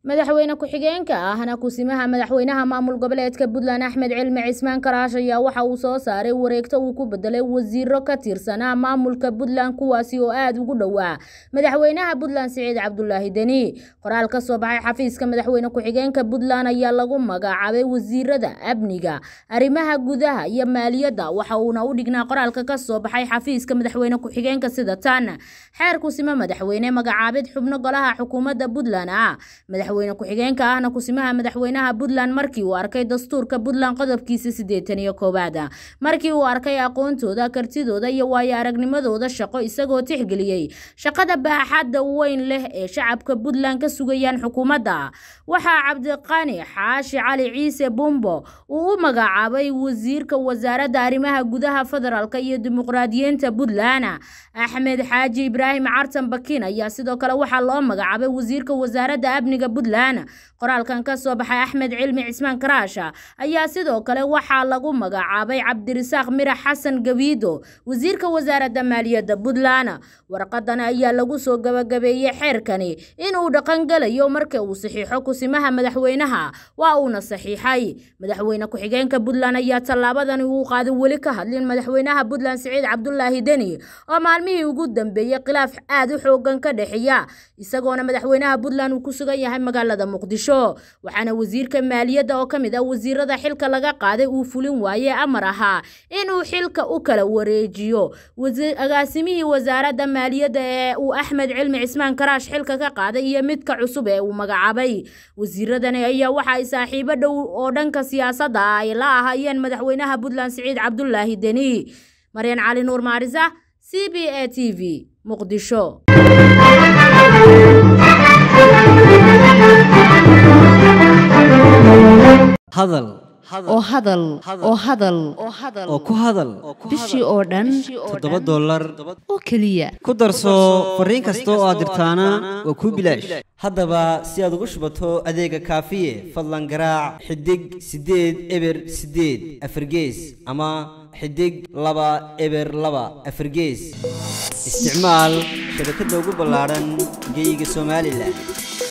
madaxweyne ku-xigeenka ahna kusimaha madaxweynaha maamul goboleedka puntland axmed cilmi cismaan karaash ayaa waxa uu soo saaray wareegto uu ku bedelay wasiiro ka tirsanaa maamulka puntland kuwaasi oo aada ugu dhowaa madaxweynaha puntland siciid cabdulaahi deni qoraal ka soo baxay xafiiska madaxweyne ku-xigeenka puntland ayaa lagu magacaabay wasiirada amniga arrimaha gudaha iyo maaliyadda waxa uuna u dhignaa qoraalka ka soo baxay xafiiska madaxweyne ku-xigeenka sida tan xeer kusimo madaxweyne magacaabid xubno golaha xukuumadda puntland ah madaxweyne ku-xigeenka ahna kusimaha madaxweynaha puntland markii uu arkay dastuurka puntland qodobkiisa siddeetan iyo koowaad markii uu arkay aqoontooda kartidooda iyo waayo aragnimadooda shaqo isagoo tixgeliyey shaqada baaxadda weyn leh ee shacabka puntland ka sugayaan xukuumadda waxaa cabdiqani xaashi cali ciise bumbo uu u magacaabay wasiirka wasaaradda arrimaha gudaha federaalka iyo dimuqraadiyiinta puntland axmed xaaji ibraahim cartan bakin ayaa sidoo kale waxaa loo magacaabay wasiirka wasaaradda amniga puntland qoraalkan ka soo baxay axmed cilmi cismaan karaasha ayaa sidoo kale waxaa lagu magacaabay cabdirisaaq mirax xasan gabiido wasiirka wasaaradda maaliyadda puntland warqadan ayaa lagu soo gabagabeeyey xeerkani inuu dhaqangelayo marka uu saxiixo kusimaha madaxweynaha waa uuna saxiixay madaxweyne ku-xigeenka puntland ayaa tallaabadani uu qaaday weli ka hadlin madaxweynaha puntland siciid cabdulaahi deni oo maalmihii ugu dambeeyey khilaaf aada u xoogan ka dhexeeya isagoona madaxweynaha puntland uu ku sugan yahay magaalada muqdisho waxaana wasiirka maaliyadda oo ka mid ah wasiirada xilka laga qaaday uu fulin waayey amar ahaa inuu xilka u kala wareejiyo agaasimihii wasaaradda maaliyadda ee uu axmed cilmi cismaan karaash xilka ka qaaday iyo midka cusub ee uu magacaabay wasiiradani ayaa waxa ay saaxiibo dhow oo dhanka siyaasadda ah ay la ahaayeen madaxweynaha puntland siciid cabdulaahi deni maryan cali nuur maarisa c b a t v muqdisho hadal oo hadal oo hadal oo ku hadal bishii oo dhan toddoba dollar oo keliya ku darso fariin kasta oo aad dirtaana waa kuu bilaash haddaba si aad ugu shubato adeega kaafiye fadlan garaac xidig siddeed eber siddeed afargees ama xidig laba eber laba afargees isticmaal shabakadda ugu ballaadhan geeyiga somalilan